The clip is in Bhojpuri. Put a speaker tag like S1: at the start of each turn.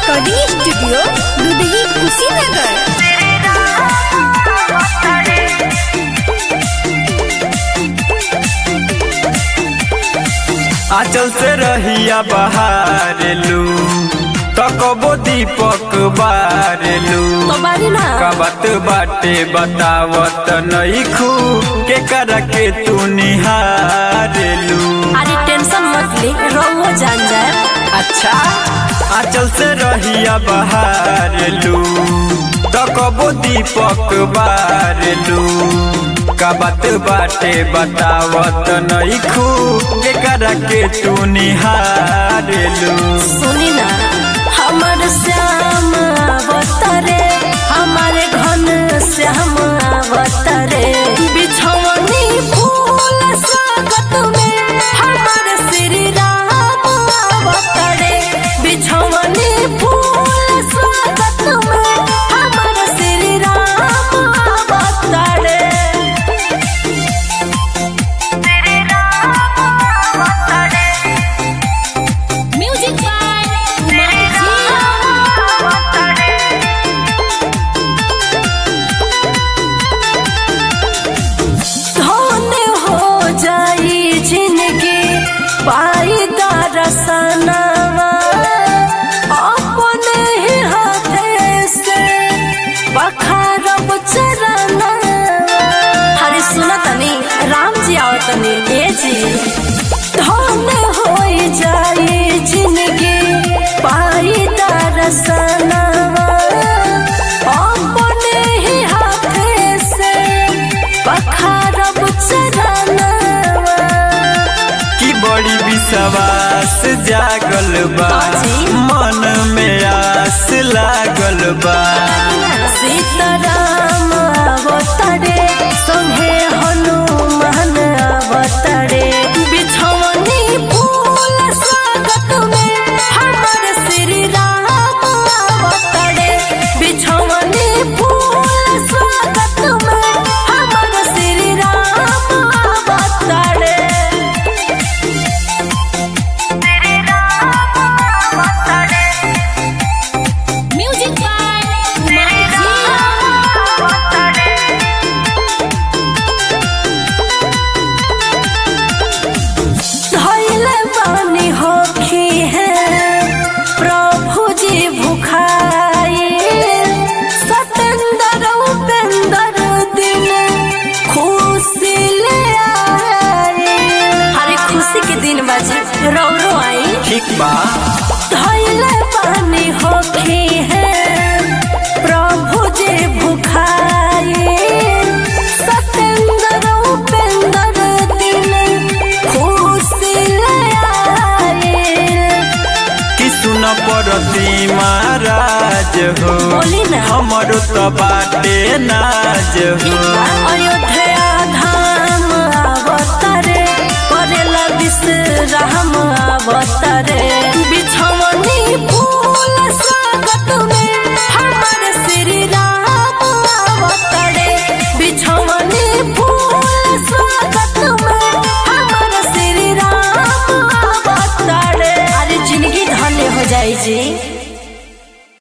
S1: रिकॉर्डिंग स्टूडियो दुधही कुशीनगर
S2: आंचल से रहिया बहारेलू तकबो दीपक बारेलू
S1: तो बारी ना
S2: कबत बाटे बतावत नईखू के कर के तू निहारेलू
S1: अरे टेंशन मत ले रहुओ जान जाए
S2: अच्छा आंचल से रहिया बहारेलू तकबो दीपक बारेलू कबत बाटे बतावत नईखू के कर के तू निहारेलू
S1: सुनी ना हमर श्याम अवतरे हमारे घन श्याम अवतरे बिछौनी फूल स्वागत में हमारे श्री राम अवतरे बिछौनी फूल स्वागत में हमारे श्री राम अवतरे म्यूजिक बाय धन हो जाई जिंदगी पाई दरसनवा अपने ही हाथे से बखारब चरनवा हरे सुना तनी राम जी आओ तनी ए जी धन हो जाई जिंदगी पाई दरसनवा अपने ही हाथे से बखारब चरनवा
S2: की बड़ी विश्वास जागल बा
S1: बाजी।
S2: मन में आस लागल बा
S1: सीताराम अवतरे संगे हनुमान अवतरे बिछौनी फूल स्वागत में हमर श्री राम अवतरे बिछौनी फूल स्वागत में हमर श्री राम अवतरे म्यूजिक बाय धैले बानी होखी है प्रभु जी भुखाई सतेंद्र उपेंद्र दिन खुशी ले आए हरे खुशी के दिन बाजी रो रो आई
S2: ठीक बा
S1: धैले पानी होखी है प्रभु जी भुखाई सतेंद्र उपेंद्र दिन खुशी ले आए
S2: कि सुन पड़ती महाराज हो
S1: बोली ना।
S2: हमरो तो बाटे नाज हो
S1: अयोध्या धाम अवतरे करेला विश्राम अवतरे बिछौनी फूल स्वागत